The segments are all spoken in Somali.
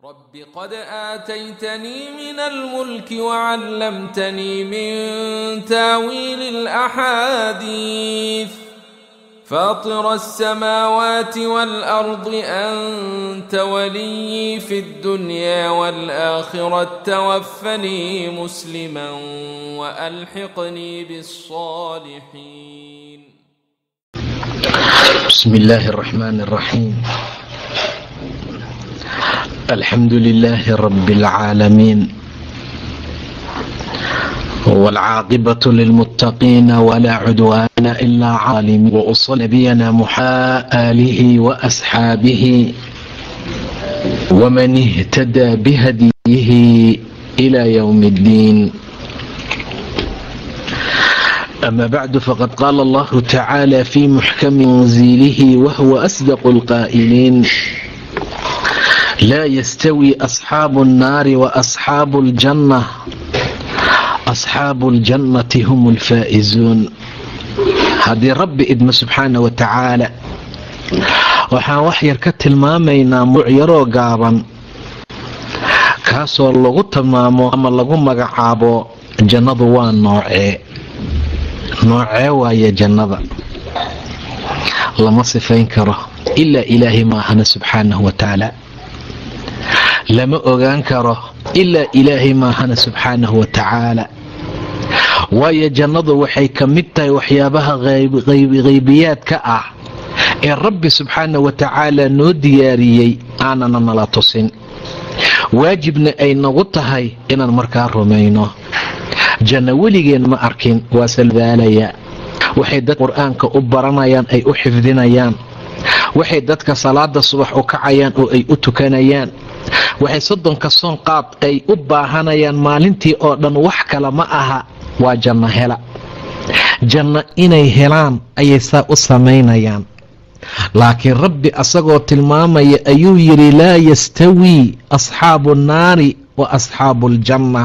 رب قد آتيتني من الملك وعلمتني من تاويل الأحاديث فاطر السماوات والأرض أنت ولي في الدنيا والآخرة توفني مسلما وألحقني بالصالحين بسم الله الرحمن الرحيم الحمد لله رب العالمين والعاقبة للمتقين ولا عدوان إلا عالم وأصل نبينا محا آله وأصحابه ومن اهتدى بهديه إلى يوم الدين أما بعد فقد قال الله تعالى في محكم تنزيله وهو أصدق القائلين لا يستوي أصحاب النار وأصحاب الجنة أصحاب الجنة هم الفائزون haddii rabbi idmo subxaana wa tacaala waxaan wax yar ka tilmaamaynaa muc yaroo gaaban kaasoo lagu tilmaamo ama lagu magacaabo jannadu waa noocee noocee waaye jannada lama sifayn karo ilaa ilaahay maahana subxaanahu wa tacaala lama ogaan karo ilaa ilaahay maahana subxaanahu wa tacaala waayo jannadu waxay ka mid tahay waxyaabaha qaybiyaadka ah ee rabbi subxaana wa tacaala noo diyaariyey aanana nala tusin waajibna ay nagu tahay inaan markaa rumayno janno weligeen ma arkin waa salbaalaya waxay dad qur-aanka u baranayaan ay u xifdinayaan waxay dadka salaada subax u kacayaan oo ay u tukanayaan waxay soddonka soon qaad ay u baahanayaan maalintii oo dhan wax kale ma aha waa janno hela janno inay helaan ayay saa u samaynayaan laakiin rabbi asagoo tilmaamaya ayuu yidhi laa yastawii asxaabu nnaari wa asxaabu aljanna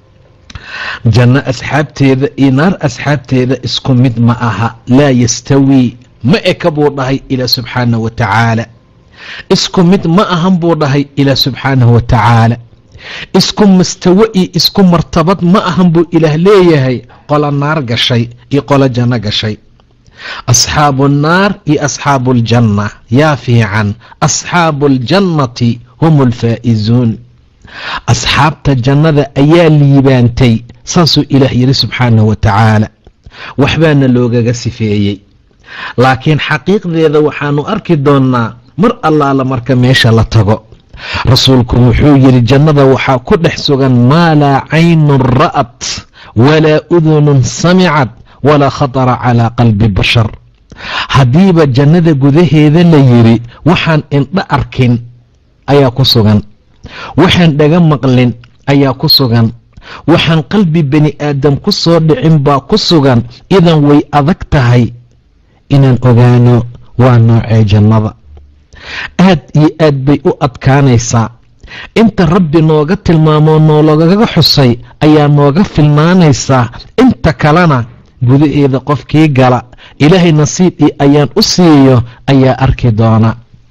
janno asxaabteeda iyo naar asxaabteeda isku mid ma aha laa yastawii ma eka buu dhahay ilaa subxaanah wa tacaala isku mid ma ahan buu dhahay ilaa subxaanahu wa tacaala isku mastawo iyo isku martabad ma ahan buu ilaah leeyahay qola naar gashay iyo qolo janno gashay asxaabu nnaar iyo asxaabu aljanna yaa fiican asxaabu aljannati hum alfaa'izuun asxaabta jannada ayaa liibaantay saasuu ilaah yidhi subxaanahu wa tacaala waxbaana loogaga sifeeyey laakiin xaqiiqdeeda waxaanu arki doonnaa mar allaala marka meesha la tago rasuulku wuxuu yidhi jannada waxaa ku dhex sugan maa laa caynun ra'at walaa udunun samicad walaa khatara calaa qalbi bashar haddiiba jannada gudaheeda la yidhi waxaan indho arkin ayaa ku sugan waxaan dhaga maqlin ayaa ku sugan waxaan qalbi bani aadam ku soo dhicin baa ku sugan idan way adag tahay inaan ogaano waa noocee jannada aad iyo aad bay u adkaanaysaa inta rabbi nooga tilmaamoo noolagaga xusay ayaa nooga filnaanaysaa inta kalena gudaheeda qofkii gala ilaahay nasiibii ayaan u siiyo ayaa arki doona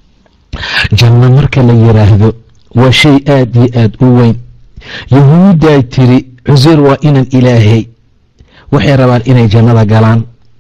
janno marka la yidhaahdo waa shay aad iyo aad u weyn yahuuddaa tiri cuseyr waa inan ilaahay waxay rabaan inay jannada galaan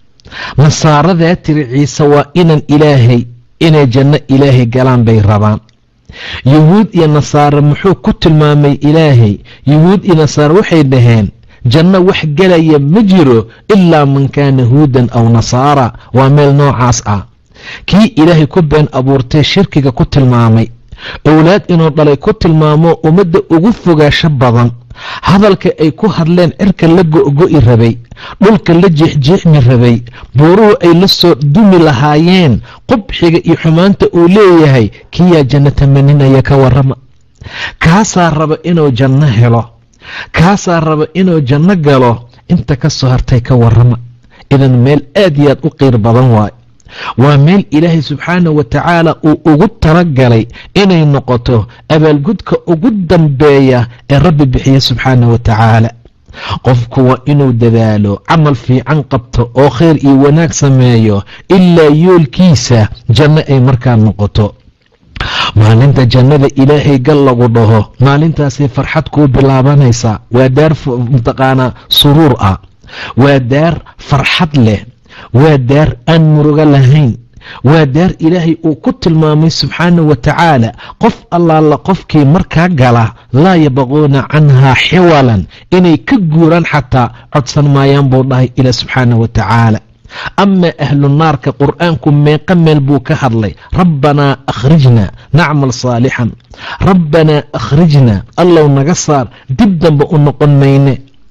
nasaaradaa tiri ciise waa inan ilaahay inay janno ilaahay galaan bay rabaan yuhuud iyo nasaare muxuu ku tilmaamay ilaahay yuhuud iyo nasaare waxay dhaheen janno wax gelaya ma jiro ilaa man kaana huudan aw nasaara waa meel noocaas ah kii ilaahay ku been abuurtay shirkiga ku tilmaamay owlaad inuu dhalay ku tilmaamo ummadda ugu fogaasho badan hadalka ay ku hadleen cirka la go'go'i rabay dhulka la jeexjeexmi rabay buuruhu ay la soo dumi lahaayeen qubxiga iyo xumaanta uu leeyahay kiyaa janno tamaninaya ka warrama kaasaa raba inuu janno helo kaasaa raba inuu janno galo inta ka soo hartay ka warrama idan meel aad iyo aad u qiir badan waay waa meel ilaahay subxaana wa tacaala uu ugu talagalay inay noqoto abaalgudka ugu dambeeya ee rabbi bixiya subxaana wa tacaala qofku waa inuu dadaalo camal fiican qabto oo khayr iyo wanaag sameeyo ilaa yoolkiisa janno ay markaa noqoto maalinta jannada ilaahay gal lagu dhaho maalintaasay farxad kuu bilaabanaysaa waa daar mataqaanaa suruur ah waa daar farxad leh waa daar aan murugo lahayn waa daar ilaahay uu ku tilmaamay subxaana wa tacaala qof allaala qofkii markaa gala laa yabquuna canhaa xiwalan inay ka guuraan xataa codsan maayaan buu dhahay ila subxaana wa tacaala amaa ahlu naarka qur'aanku meeqa meel buu ka hadlay rabbanaa akhrijna nacmal saalixan rabbanaa akhrijna allow naga saar dib dambe u noqon mayne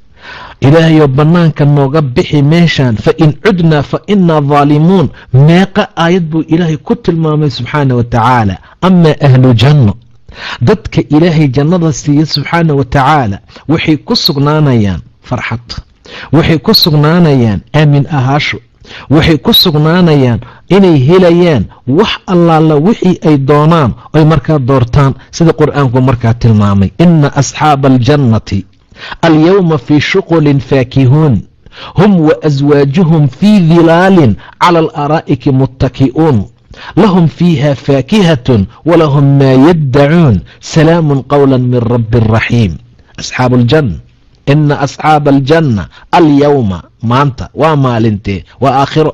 ilaahayo bannaanka nooga bixi meeshan fa in cudnaa fa innaa daalimuun meeqa aayad buu ilaahay ku tilmaamay subxaana wa tacaala amaa ahlu janno dadka ilaahay jannada siiya subxaana wa tacaala waxay ku sugnaanayaan farxad waxay ku sugnaanayaan aamin ahaasho waxay ku sugnaanayaan inay helayaan wax allaala wixii ay doonaan oy markaa doortaan sida qur'aanku markaa tilmaamay ina asxaaba aljannati alyowma fii shuqulin faakihuun hum waaswaajuhum fii dilaalin cala alaraa'iki muttaki'uun lahum fiiha faakihatun walahum maa yaddacuun salaamun qowla min rabbi raxiim asxaabu aljanna ina asxaaba aljanna alyowma maanta waa maalintee waa aakhiro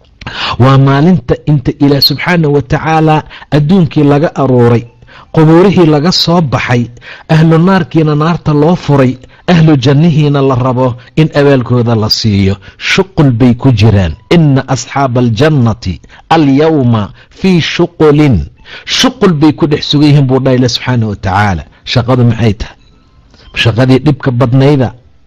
waa maalinta inta ilaah subxaana wa tacaala adduunkii laga aruuray qubuurihii laga soo baxay ahlu naarkiina naarta loo furay ahlu jannihiina la rabo in abaalkooda la siiyo shuqul bay ku jiraan ina asxaaba aljannati alyowma fii shuqulin shuqul bay ku dhex sugan yihiin buu dhaha ila subxaana wa tacaala shaqadu maxay tahay shaqadii dhibka badnayda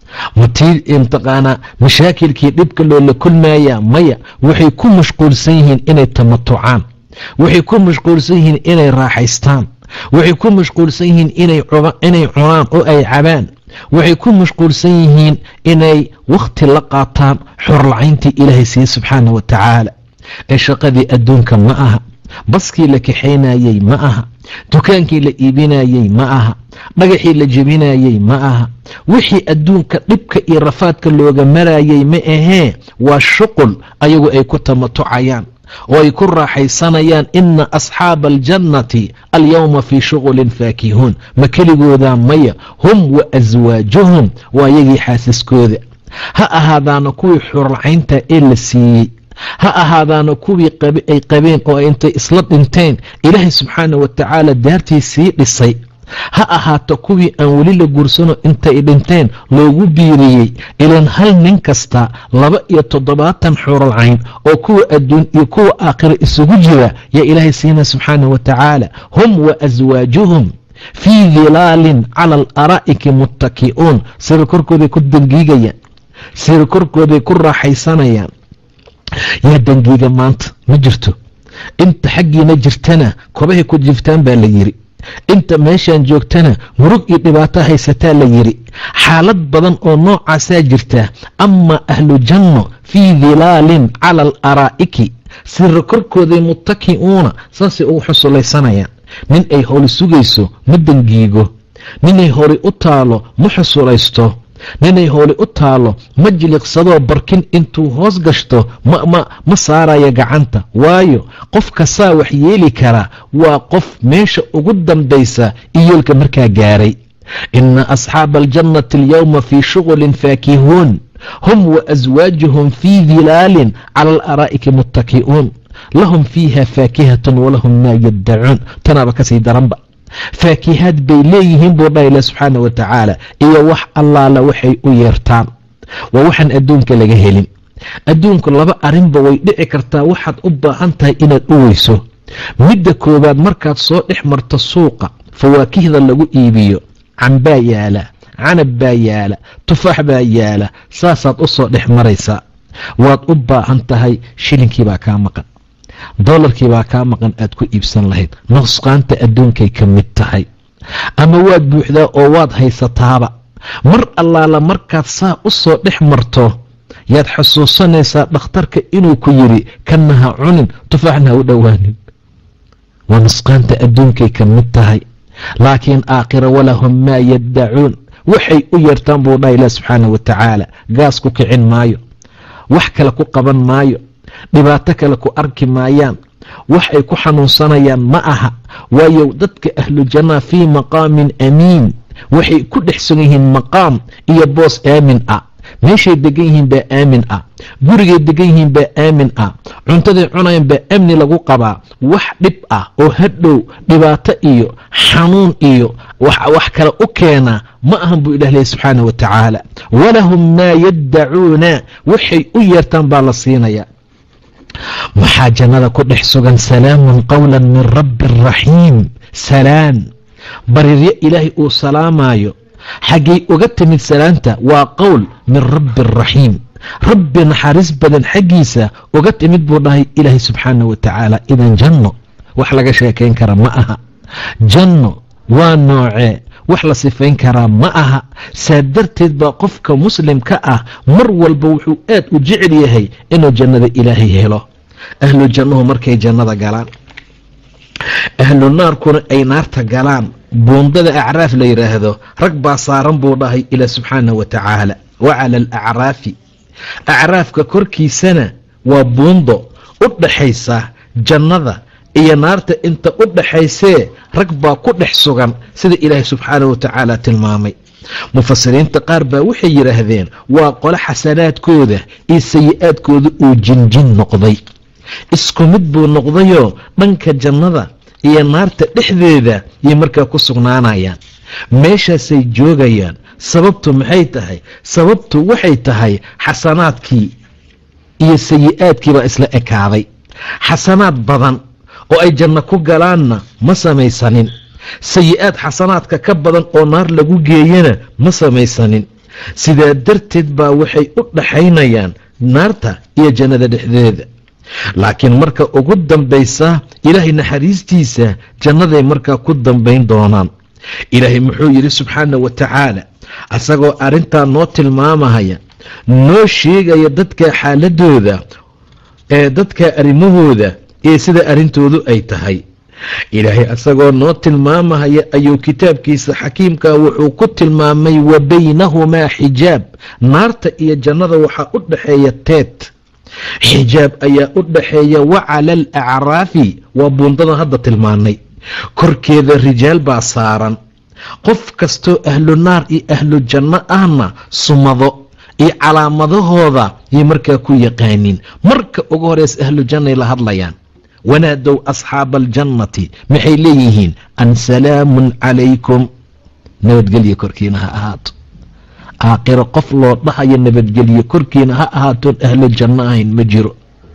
matii mataqaanaa mashaakilkii dhibka loola kulmaya maya waxay ku mashquulsan yihiin inay tamatucaan waxay ku mashquulsan yihiin inay raaxaystaan waxay ku mashquulsan yihiin inay cunaan oo ay cabaan waxay ku mashquulsan yihiin inay wakhti la qaataan xorlacayntii ilaahay siiye subxaana wa tacaala ee shaqadii adduunka ma aha baskii la kaxaynayey ma aha dukaankii la iibinayey ma aha dhagaxii la jebinayey ma aha wixii adduunka dhibka iyo rafaadka looga marayey ma ahee waa shuqul ayagu ay ku tamatucayaan oo ay ku raaxaysanayaan ina asxaaba aljannati alyowma fii shuqulin faakihuun ma keligoodaa maya hum wa aswaajuhum waa yagii xaasiskooda ha ahaadaana kuwii xurlacaynta ee la siiyey ha ahaadaana kuwii ay qabeen oo intay isla dhinteen ilaahay subxaana wa tacaala daartii sii dhisay ha ahaato kuwii aan weli la guursano intay dhinteen loogu biiriyey ilan hal nin kasta laba iyo toddobaatan xuralcayn oo kuwa adduun iyo kuwa aakhira isugu jira yaa ilaahay siina subxaana wa tacaala hum wa aswaajuhum fii dilaalin cala alaraa'iki muttaki'uun sira korkooday ku dangiigayaan sira korkooday ku raaxaysanayaan yaa dangiiga maanta ma jirto inta xaggiina jirtana kobahay ku jiftaan baa la yidhi inta meeshaan joogtana murug iyo dhibaato haysataa la yidhi xaalad badan oo noocaasaa jirta amaa ahlu janno fii dilaalin cala alaraa'iki sira korkooday muttaki'uuna saasay ugu xusulaysanayaan nin ay howli sugayso ma dangiigo ninay hori u taalo ma xusulaysto ninay howli u taalo ma jiliqsadoo barkin intuu hoos gashto ma saaraya gacanta waayo qof kasaa wax yeeli kara waa qof meesha ugu dambaysa iyoolka markaa gaaray ina asxaaba aljannati alyowma fii shuqulin faakihuun hum wa aswaajuhum fii dilaalin cala alaraa'iki muttaki'uun lahum fiiha faakihatun walahum maa yaddacuun tanaaba kasii daranba faakihaad bay leeyihiin buu dhaha ilah subxaana wa tacaala iyo wax allaala waxay u yeertaan waa waxaan adduunka laga helin adduunku laba arrinba way dhici kartaa waxaad u baahan tahay inaad u weyso midda koowaad markaad soo dhex marto suuqa fawaakihda lagu iibiyo canbaa yaala canab baa yaala tufaax baa yaala saasaad u soo dhex maraysaa waad u baahan tahay shilinkii baa kaa maqan dolarkii baa kaa maqan aad ku iibsan lahayd nusqaanta adduunkay ka mid tahay ama waad buuxdaa oo waad haysataaba mar allaala markaad saa u soo dhex marto yaad xusuusanaysaa dhakhtarka inuu ku yidhi kanna ha cunin tufaaxna ha u dhowaanin waa nusqaanta adduunkay ka mid tahay laakiin aakhira walahum maa yaddacuun waxay u yeertaan buu dhaha ilah subxaana wa tacaala gaas ku kicin maayo wax kale ku qaban maayo dhibaato kale ku arki maayaan wax ay ku xanuunsanayaan ma aha waayo dadka ahlu jannaa fii maqaamin amiin waxay ku dhex sugan yihiin maqaam iyo boos aamin ah meeshay degan yihiin baa aamin ah gurigay degan yihiin baa aamin ah cuntaday cunayaan baa amni lagu qabaa wax dhib ah oo hadhow dhibaato iyo xanuun iyo wax kale u keena ma ahan buu ilah lehy subxaana wa tacaala walahum maa yaddacuuna waxay u yeertaan baa la siinaya maxaa jannada ku dhex sugan salaamun qowla min rabbi raxiim salaan bariryo ilaahay uu salaamaayo xaggay uga timid salaanta waa qowl min rabbi raxiim rabbi naxariis badan xaggiisa uga timid buu dhahay ilaahay subxaana wa tacaala idan janno wax laga sheekayn kara ma aha janno waa noocee wax la sifayn karaa ma aha saa darteed baa qofka muslimka ah mar walba wuxuu aad u jecel yahay inuu jannada ilaahay helo ahlu jannuhu markay jannada galaan ahlu naarkuna ay naarta galaan buundada acraaf la yidhaahdo rag baa saaran buu dhahay ilaa subxaana wa tacaala wa cala alacraafi acraafka korkiisana waa buundo u dhaxaysa jannada iyo naarta inta u dhaxaysee rag baa ku dhex sugan sida ilaahay subxaana wa tacaala tilmaamay mufasiriinta qaar baa waxay yidhaahdeen waa qole xasanaadkooda iyo sayi-aadkooda uu jinjin noqday isku mid buu noqdayoo dhanka jannada iyo naarta dhexdeeda yay markaa ku sugnaanayaan meeshaasay joogayaan sababtu maxay tahay sababtu waxay tahay xasanaadkii iyo sayi-aadkii baa isla ekaaday xasanaad badan oo ay janno ku galaanna ma samaysanin sayi-aad xasanaadka ka badan oo naar lagu geeyana ma samaysanin sidaa darteed baa waxay u dhaxaynayaan naarta iyo jannada dhexdeeda laakiin marka ugu dambaysa ilaahay naxariistiisa jannaday markaa ku dambayn doonaan ilaahay muxuu yidhi subxaana wa tacaala asagoo arrintaa noo tilmaamahaya noo sheegaya dadka xaaladooda ee dadka arrimahooda ee sida arrintoodu ay tahay ilaahay asagoo noo tilmaamahaya ayuu kitaabkiisa xakiimka wuxuu ku tilmaamay wa baynahumaa xijaab naarta iyo jannada waxaa u dhaxeeya teed xijaab ayaa u dhaxeeya wa cala alacraafi waa buundada hadda tilmaanay korkeeda rijaal baa saaran qof kastoo ahlu naar iyo ahlu janno ahna sumado iyo calaamadahooda yay markaa ku yaqaaniin marka ugu horeysa ahlu jannay la hadlayaan wanaadow asxaaba aljannati maxay leeyihiin an salaamun calaykum nabadgelyo korkiina ha ahaato aakhiro qof loo dhahayo nabadgelyo korkiina ha ahaatoon ahlu janno ahayn ma jiro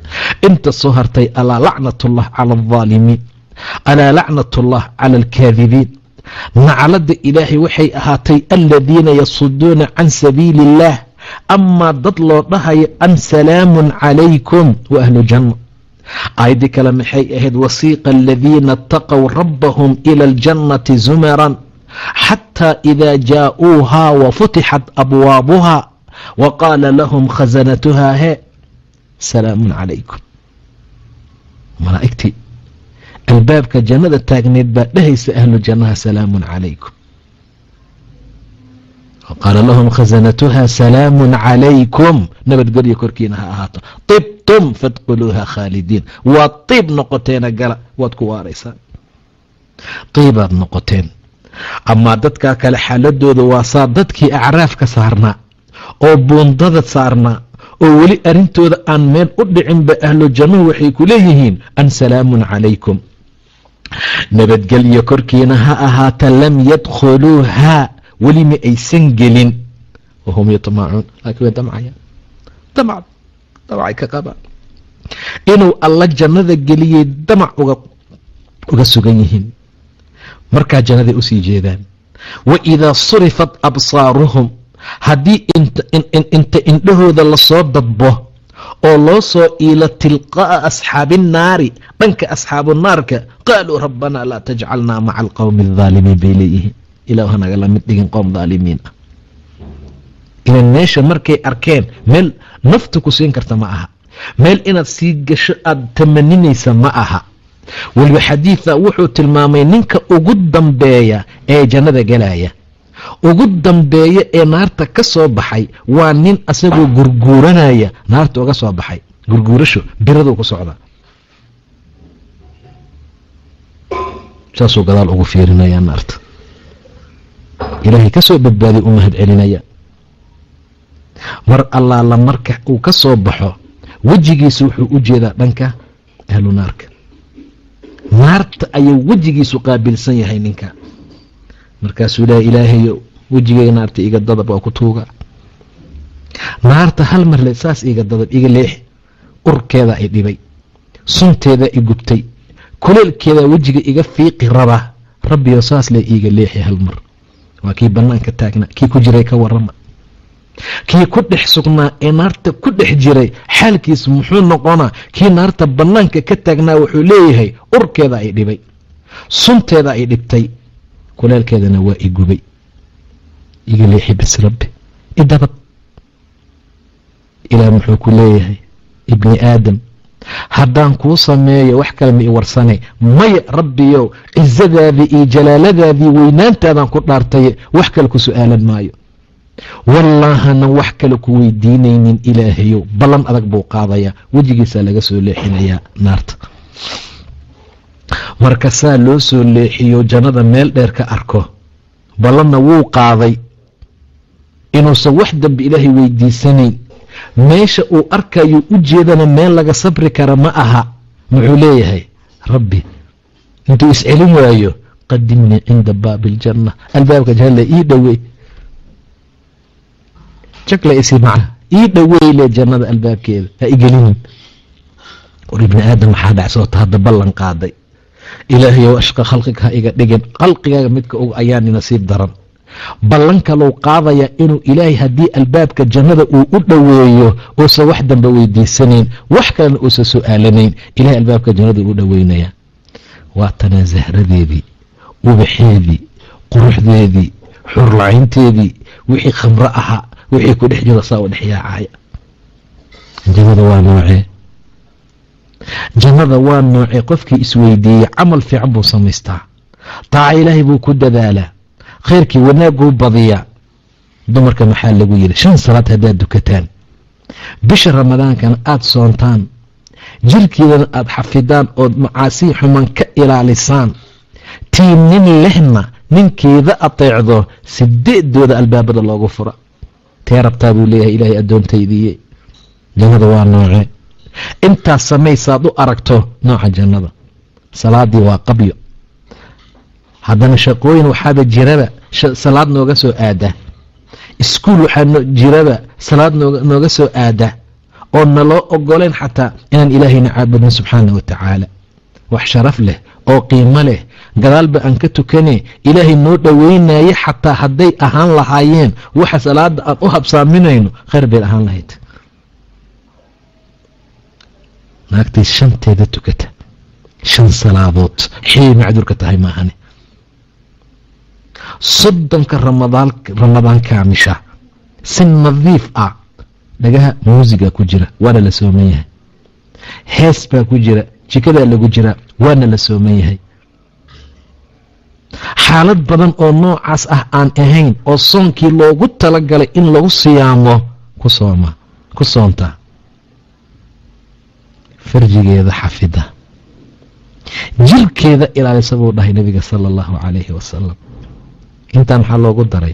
inta soo hartay alaa lacnatullah cala aldaalimiin alaa lacnatullah cala alkaadibiin nacladda ilaahay waxay ahaatay aladiina yasuduuna can sabiili illaah amaa dad loo dhahayo an salaamun calaykum wa ahlu janno aayaddii kale maxay ahayd wasiiqa aladiina ataqow rabbahum ila aljannati zumaran xataa ida jaa'uuhaa wafutixat abwaabuhaa wa qaala lahum khasanatuhaa hee salaamun calaykum malaa'igtii albaabka jannada taagneed baa dhehaysa ahlu jannaha salaamun calaykum qaala lahum khasanatuha salaamun calaykum nabadgelyo korkiina ha ahaato tibtum fadkhuluuha khaalidiin waad tiib noqoteena gala waad ku waaraysaan tiibaad noqoteen amaa dadkaa kale xaaladooda waa saa dadkii acraafka saarnaa oo buundada saarnaa oo weli arrintooda aan meel u dhicinba ahlu jannuhu waxay ku leeyihiin an salaamun calaykum nabadgelyo korkiina ha ahaata lam yadkhuluuhaa weli ma aysan gelin wahum yatmacuun laakiin way damcayaan damc damcay ka qabaan inuu alla jannada geliyey damac uga uga sugan yihiin markaa jannaday usii jeedaan wa idaa surifat absaaruhum haddii inta indhahooda lasoo dadbo oo loo soo iilo tilqaa'a asxaabi innaari dhanka asxaabu naarka qaaluu rabbanaa laa tajcalnaa maca alqowmi aldaalimiin bay leeyihiin ilah hanaga la mid dhigin qoom dhaalimiin ah ilan meesha markay arkeen meel nafta ku siin karta ma aha meel inaad sii gasho aada tamaninaysa ma aha weliba xadiida wuxuu tilmaamay ninka ugu dambeeya ee jannada galaya ugu dambeeya ee naarta ka soo baxay waa nin asagoo gurguuranaya naarta uga soo baxay gurguurasho biraduu ku socdaa saasuu gadaal ugu fiirinayaa naarta ilaahay ka soo badbaadiy u mahad celinaya mar allaala marka uu ka soo baxo wejigiisu wuxuu u jeedaa dhanka ahlu naarka naarta ayuu wejigiisu qaabilsan yahay ninka markaasuu leeya ilaahayo wejigayga naarta iga dadab waa ku tuuga naarta hal mar le saas iga dadab iga leex urkeeda ay dhibay sunteeda i gubtay kuleelkeeda wejiga iga fiiqi rabaa rabbiyo saas le iiga leexi hal mar waa kii bannaanka taagnaa kii ku jiray ka warama kii ku dhex sugnaa ee naarta ku dhex jiray xaalkiisu muxuu noqonaa kii naarta bannaanka ka taagnaa wuxuu leeyahay urkeeda ay dhibay sunteeda ay dhibtay kuleelkeedana waa i gubay iga leexi bis rabbi idabad ilaah muxuu ku leeyahay ibni aadam haddaan kuu sameeyo wax kale ma i warsanay maya rabbiyow cizadaadii iyo jalaaladaadii weynaantaadaan ku dhaartaye wax kale ku su-aalan maayo wallaahanan wax kale ku weydiinaynin ilaahayow ballan adag buu qaadayaa wejigiisaa laga soo leexinayaa naarta marka saa loo soo leexiyo jannada meel dheer ka arko ballanna wuu qaaday inuusan wax dambe ilaahay weydiisanayn meesha uu arkayo u jeedana meel laga sabri kara ma aha muxuu leeyahay rabbi intuu iscelin waayo qadimnii cinda baabi iljanna albaabka janna ii dhowey jagla isi maca ii dhowey le jannada albaabkeeda ha igelinin war ibni aadam waxaa dhacsoota hadda ballan qaaday ilaahayow ashqa khalqiga ha iga dhigin khalqigaaga midka og ayaani nasiib daran ballan kalou qaadayaa inuu ilaahay haddii albaabka jannada uu u dhoweeyo uusan wax dambe weydiisanayn wax kalena uusan su-aalanayn ilahay albaabka jannada uu u dhoweynayaa waa tanaa zahradeedii ubaxeedii quruxdeedii xurlacaynteedii wixii khamro ahaa wixii ku dhex jiro saa u dhex yaacaya jannada waa noocee jannada waa noocee qofkii isweydiiyey camal fiican buu samaystaa taaca ilaahay buu ku dadaalaa khayrkii wanaaguu badiyaa dumarka maxaa lagu yidhi shan salaad haddaad dukataan bisha ramadaankana aada soontaan jirkeedana aada xafidaan ood macaasii xuman ka ilaalisaan tii nin lehna ninkeeda ateecdo sideedooda albaabada loogu fura tee rabtaa buu leeyahay ilaahay addoontaydiiye jannada waa noocee intaas samaysaad u aragto nooca jannada salaadii waa qabyo haddana shaqooyin waxaaba jiraba salaad nooga soo aada iskuul waxaa jiraba salaad nooga soo aada oo naloo ogoleyn xataa inaan ilaahayna caabudin subxaana wa tacaala wax sharaf leh oo qiimo leh gadaalba aan ka tukane ilaahay noo dhoweynaye xataa hadday ahaan lahaayeen waxa salaada aan u habsaaminayno khayr bay ahaan lahayd naagtii shanteeda tukata shan salaadood xilay macduurka tahay maahane soddonka ramadaan kaamisha si nadiif ah dhagaha muusiga ku jira waana la sooman yahay hees baa ku jira jikadaa lagu jira waana la sooman yahay xaalad badan oo noocaas ah aan ahayn oo soonkii loogu talagalay in lagu siyaamo ku sooma ku soontaa farjigeeda xafida jirkeeda ilaalisa buu dhahay nabiga sala allahu calayhi wasalam intaa maxaa loogu daray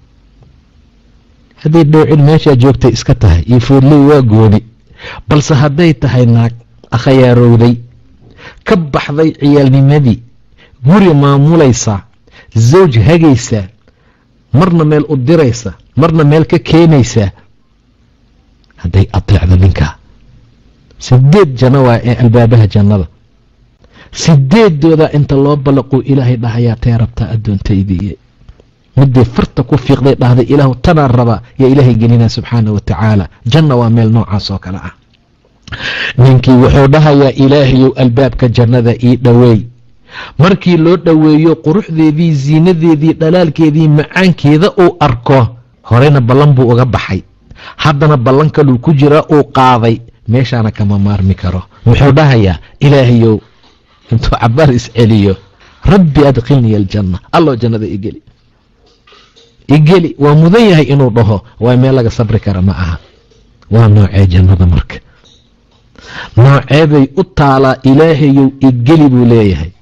hadday dhowcin meeshaa joogtay iska tahay iyo foodley waa gooni balse hadday tahay naag akhayaarowday ka baxday ciyaalnimadii guri maamulaysa zawj hagaysa marna meel u diraysa marna meel ka keenaysa hadday ateecdo ninkaa sideed janno waa ee albaabaha jannada sideedooda inta loo ballaquu ilaahay dhahayaa tee rabtaa addoontaydiiye midday farta ku fiiqday dhahday ilaahu tanaan rabaa yaa ilaahay gelinaa subxaana wa tacaala janna waa meel noocaas oo kale ah ninkii wuxuu dhahayaa ilaahayow albaabka jannada ii dhoweey markii loo dhoweeyo quruxdeedii ziinadeedii dhalaalkeedii macaankeeda uu arko horeyna ballan buu uga baxay haddana ballan kaluu ku jiraa uu qaaday meeshaana kama maarmi karo wuxuu dhahayaa ilaahayow intuu cabaar isceliyo rabbi adkhilniya aljanna alloo jannada igeli igeli waa mudan yahay inuu dhaho waa meel laga sabri kara ma aha waa noocee jannada marka nooceebay u taalaa ilaahayow igeli buu leeyahay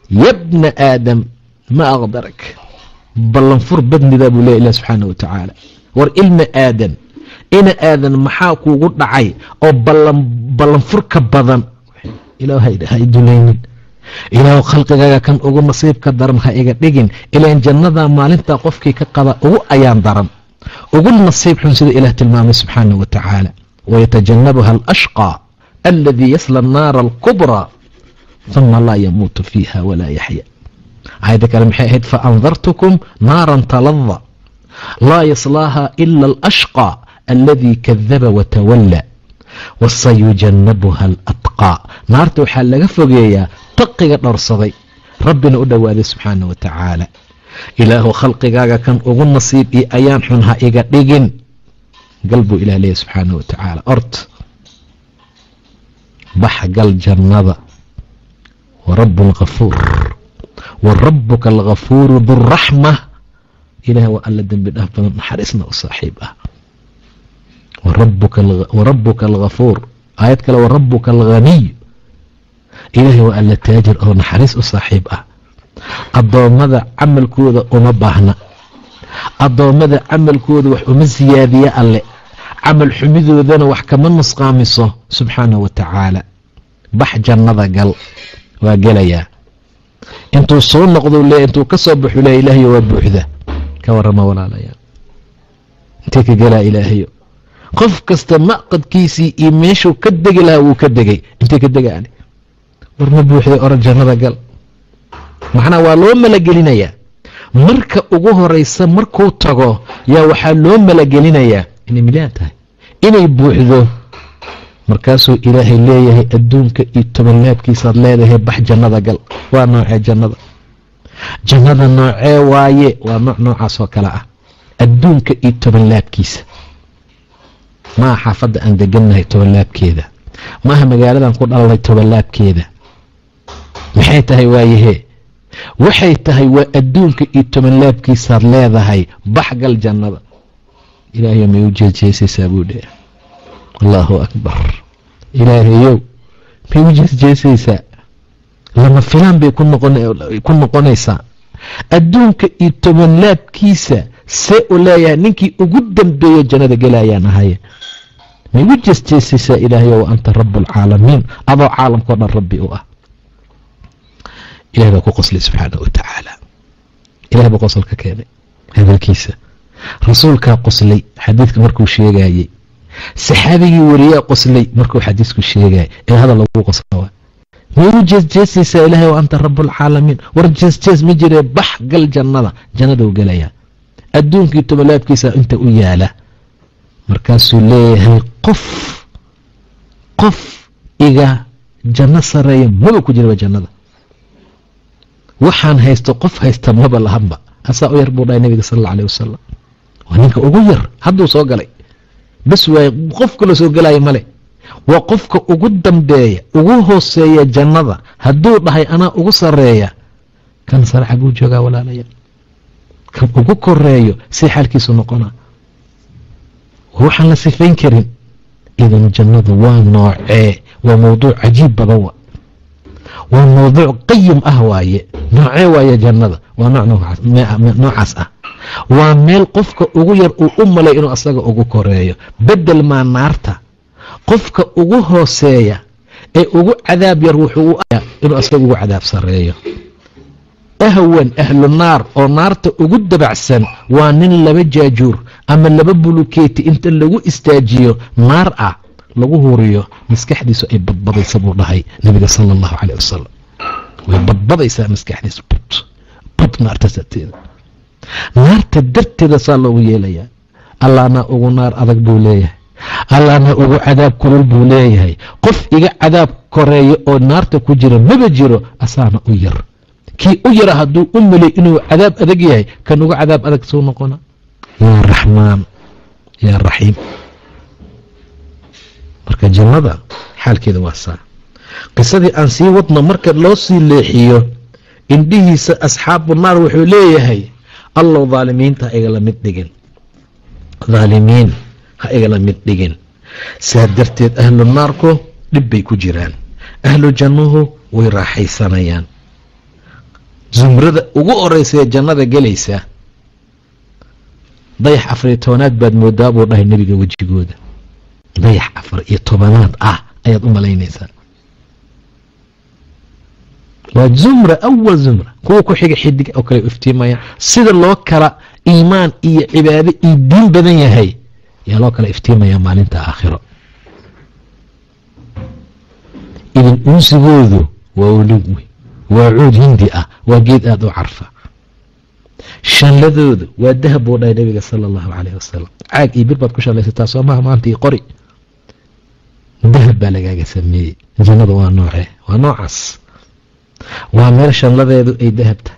yabna aadam ma aqdarak ballanfur badnidaa buu leeya ilah subxaana wa tacaala war ilma aadan ina aadan maxaa kuugu dhacay oo ballanfurka badan ilaah ha idulaynin ilaahu khalqigaaga kan ugu nasiibka daran ha iga dhigin ilaan jannadaa maalintaa qofkii ka qaba ugu ayaan daran ugu nasiib xun sida ilaah tilmaamay subxaana wa tacaala wayatajannabuha alashqى aladii yasla annaara alkubraa huma laa yamuutu fiiha walaa yaxya aayadda kale maxay ahayd faandartukum naaran talada laa yaslaaha ila alashqى aladii kadaba watawalla wasayujannabuha alatqaa naarta waxaa laga fogeeyaa taqiga dhowrsaday rabbina u dhowaaday subxaana wa tacaala ilaahu khalqigaaga kan ugu nasiib iyo ayaan xun ha iga dhigin gal buu ilah leeyahy subxaana wa tacaala ort bax gal jannada wa rabu alkafuur wa rabuka alkafuuru duraxma ilaah waa alla dembi dhaaf badan naxariisna u saaxiib ah warabuka alkafuur aayad kale warabuka alghaniy ilaahay waa alla taajir oo naxariis u saaxiib ah addoommada camalkooda uma baahna addoommada camalkooda wax uma siyaadiya alle camal xumidoodana wax kama nusqaamiso subxaana wa tacaala bax jannada gal waa gelayaa intuu soo noqdo le intuu ka soo baxu le ilaahayo waa buuxda ka warama walaalayaal intee ka gelaa ilaahayo qof kasta maqadkiisii iyo meeshuu ka degi lahaa wuu ka degay intee ka degaani war ma buuxday oran jannada gal macnaa waa loo malagelinayaa marka ugu horeysa markuu tago yaa waxaa loo malagelinayaa inay milyaan tahay inay buuxdo markaasuu ilaahay leeyahay adduunka iyo tobanlaabkiisaad leedahay bax jannada gal waa noocee jannada jannada noocee waaye waa nooc noocaas oo kale ah adduunka iyo tobanlaabkiisa maaha xaafadda aan degannahay tobanlaabkeeda maaha magaaladan ku dhalalnay tobanlaabkeeda maxay tahay waayahee waxay tahay waa adduunka iyo tobanlaabkiisaad leedahay bax gal jannada ilaahayo may u jeesjeesaysaa buu dheh allaahu akbar ilaahayow may u jeesjeesaysaa lama filaan bay ku noqonaysaa adduunka iyo tobanlaabkiisa see u leeyahay ninkii ugu dambeeyo jannada gelayaan ahaye may u jeesjeesaysaa ilaahayo wa anta rabu alcaalamiin adoo caalamkao dhan rabbi u ah ilahay baa ku qoslay subxaana wa tacaala ilahay baa qosol ka keenay hadalkiisa rasuulkaa qoslay xadiidka markuu sheegayey saxaabigii wariyaa qoslay markuu xadiisku sheegayay ee hadal lagu qosla may u jeesjeesaysaa ilaahay wa anta rabu alcaalamiin war jeesjees ma jiree bax gal jannada jannaduu gelayaa adduunkii tobolaabkiisa inta u yaala markaasuu leeyahay qof qof iga janno sareeya maba ku jiraba jannada waxaan haysto qof haysta maba lahanba asaa u yar buu dhahay nabiga sal alla aleh wasalam waa ninka ugu yar hadduu soo galay bas waaye qof kala soo gelaya male waa qofka ugu dambeeya ugu hooseeya jannada hadduu dhahay anaa ugu sareeya kan sare xaguu joogaa walaalaya kan ugu koreeyo si xaalkiisu noqonaa waxaan la sifayn karin idan jannadu waa noocee waa mawduuc cajiib badan wa waa mawduuc qayim ah waaye noocee waaye jannada waa noocaas ah waa meel qofka ugu yar uu u malay inuu asaga ugu koreeyo bedel maa naarta qofka ugu hooseeya ee ugu cadaab yar wuxuu u aya inuu asaga ugu cadaab sareeyo ahwan ahlu naar oo naarta ugu dabacsan waa nin laba jaajuur ama laba bulukeeti inta lagu istaajiyo naar ah lagu huriyo maskaxdiisu ay badbadaysa buu dhahay nabiga sala allahu caleyh wasalam way badbadaysaa maskaxdiisu bud bud naarta darteeda naarta darteeda saa loogu yeelayaa allaana ugu naar adag buu leeyahay allaana ugu cadaab kulul buu leeyahay qof iga cadaab koreeya oo naarta ku jira maba jiro asaana u yar kii u yara hadduu u melay inuu cadaab adag yahay kan uga cadaab adag suu noqona yaa raxmaan yaa raxiim marka jannada xaalkeeda waa saa qisadii aan sii wadno marka loo sii leexiyo indhihiisa asxaabu naar wuxuu leeyahay allow dhaalimiinta ha igala mid dhigin dhaalimiin ha igala mid dhigin saa darteed ahlu naarku dhib bay ku jiraan ahlu jannuhu way raaxaysanayaan zumrada ugu horeysa ee jannada gelaysa dayax afariyo tobanaad baad moodaa buu dhahay nebiga wejigooda dayax afar iyo tobanaad ah ayaad u malaynaysaa waa zumra awal zumra kuwa ku xiga xidig oo kale iftiimaya sida loo kala iimaan iyo cibaado iyo diin badan yahay yaa loo kala iftiimaya maalinta aakhiro idin unsigoodu waa uluwi waa cuud hindi ah waa geed aada u carfa shanladoodu waa dahab buu dhahay nabiga sala allahu calayh wasalam caag iyo bir baad ku shallaysataa soo maha maanta io qori dahab baa lagaaga sameeyey jannada waa noocee waa noocaas waa meel shanladeedu ay dahab tahay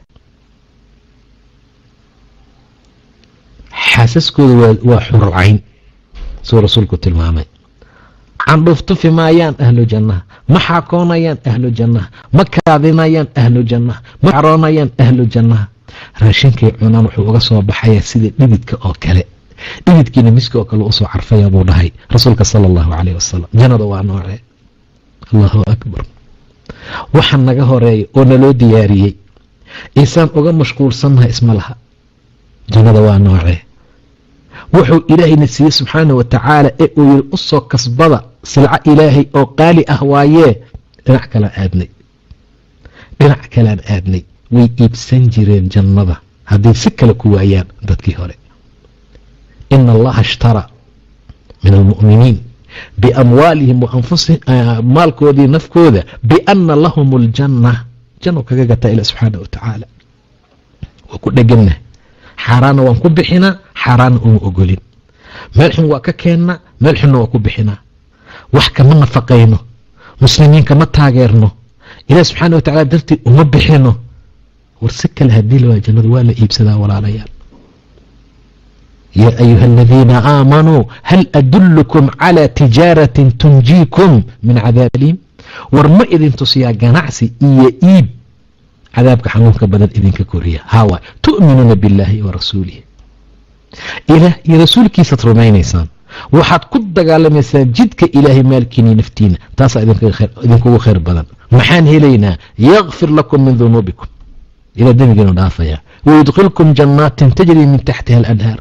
xaasaskooda waa xurcayn suu rasuulku tilmaamay candhuuf tufi maayaan ahlu jannaha ma xaakoonayaan ahlu jannaha ma kaadinayaan ahlu jannaha ma caroonayaan ahlu jannaha raashinkay cunaan wuxuu uga soo baxayaa sida dhibidka oo kale dhibidkiina miska oo kale usoo carfaya buu dhahay rasuulka sala allahu calayh wasalam jannada waa noocee allahu akbar waxa naga horeeya oo naloo diyaariyey isaan uga mashquulsannaha isma laha jannada waa noocee wuxuu ilaahayna siiyey subxaana wa tacaala ee uu yiri u soo kasbada silco ilaahay oo qaali ah waayee dhinac kalaan aadnay dhinac kalaan aadnay way iibsan jireen jannada hadday si kale ku waayaan dadkii hore ina allaha ishtaraa min almu'miniin biamwaalihim wa anfusihim maalkoodii nafkooda biana lahum aljanna janno kaga gataa ila subxaana wa tacaala waa ku dheganna xaaraanna waan ku bixinaa xaaraanna uma ogolin meel xun waa ka keennaa meel xunna waa ku bixinaa wax kama nafaqayno muslimiin kama taageerno ilaah subxaana wa tacala dartii uma bixino war si kale haddii la waa jannadu waa la iibsadaa walaalayaal yaa ayuha aladiina aamanuu hal adullukum calaa tijaaratin tunjiikum min cadaab aliim war ma idin tusiyaa ganacsi iyo iib cadaabka xanuunka badan idinka koriya hawa tu'minuuna billaahi wa rasuulih ilaah iyo rasuulkiisaad rumaynaysaan waxaad ku dagaalamaysaan jidka ilaahay maalkiini naftiina taasaa idinkugu khayr badan maxaan helaynaa yakfir lakum min dunuubikum ilaa dembigiinu dhaafaya wayudkilkum jannaatin tajrii min taxtiha alanhaar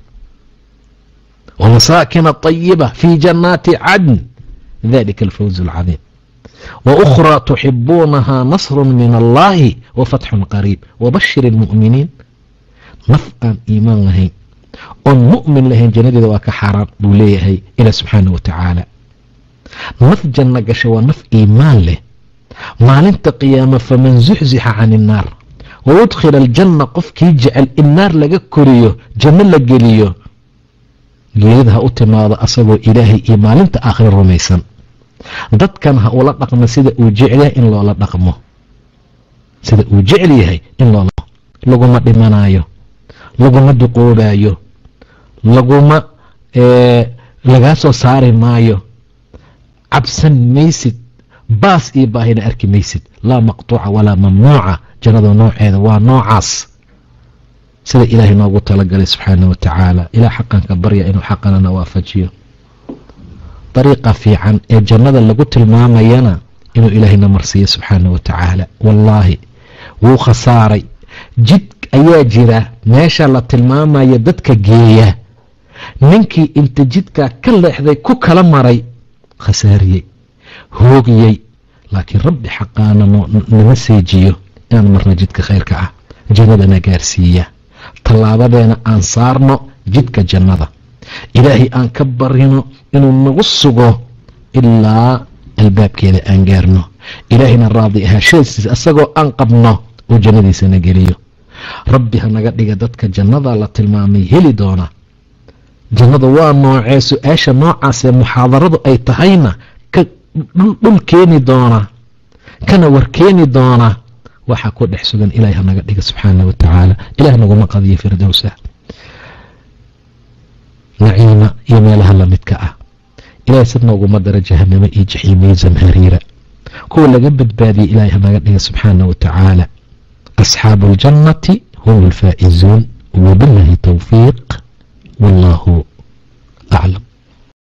ومساكن طيبة في جنات عدن ذلك الفوز العظيم وأخرى تحبونها نصر من الله وفتح قريب وبشر المؤمنين نفعا إيمان لهين oon mu'min lahayn jannadeeda waa ka xaaraan buu leeyahay ilaa subxaana wa tacaala naf janno gasha waa naf iimaan leh maalinta qiyaama faman zuxzixa can innaar wa udkhila aljanna qofkii jecel in naar laga koriyo janno la geliyo geerida ha u timaado asagoo ilaahay iyo maalinta aakhira rumaysan dadkan ha ula dhaqmo sida uu jecel yahay in loola dhaqmo sida uu jecel yahay in loola laguma dhimanayo laguma duqoobayo laguma lagaa soo saari maayo cabsan maysid baas iyo baahina arki maysid laa maqtuuca walaa mamnuuca jannada nooceeda waa noocaas sida ilaahay noogu talagalay subxaana wa tacaala ilaa xaqanka barya inuu xaqanana waafajiyo dariiqa fiican ee jannada lagu tilmaamayana inuu ilaahayna marsiiyo subxaana wa tacaala wallaahi wuu khasaaray jid ayaa jira meesha la tilmaamaya dadka geeya ninkii inta jidkaa ka leexday ku kala maray khasaariyey hoogiyey laakiin rabbi xaqaana nama seejiyo inaan marna jidka khayrka ah jannadana gaarsiiya tallaabadeena aan saarno jidka jannada ilaahay aan ka barino inuu nagu sugo ilaa albaabkeeda aan gaarno ilaahayna raadi ahaashadiisa isagoo aan qabno oo jannadiisana geliyo rabbi ha naga dhiga dadka jannada la tilmaamay heli doona jannada waa noocee su-aasha noocaasee muxaadaradu ay tahayna ka dhul keeni doona kana war keeni doona waxaa ku dhex sugan ilahay ha naga dhiga subxaana wa tacaala ilaah naguma qadiyo firdowsa naciima iyo meelaha lamidka ah ilahay sid nooguma dara jahanamo iyo jaxiimiyo zamhariira kuwa laga badbaadiyey ilahay ha naga dhiga subxaana wa tacaala أصحاب الجنة هم الفائزون وبالله توفيق والله أعلم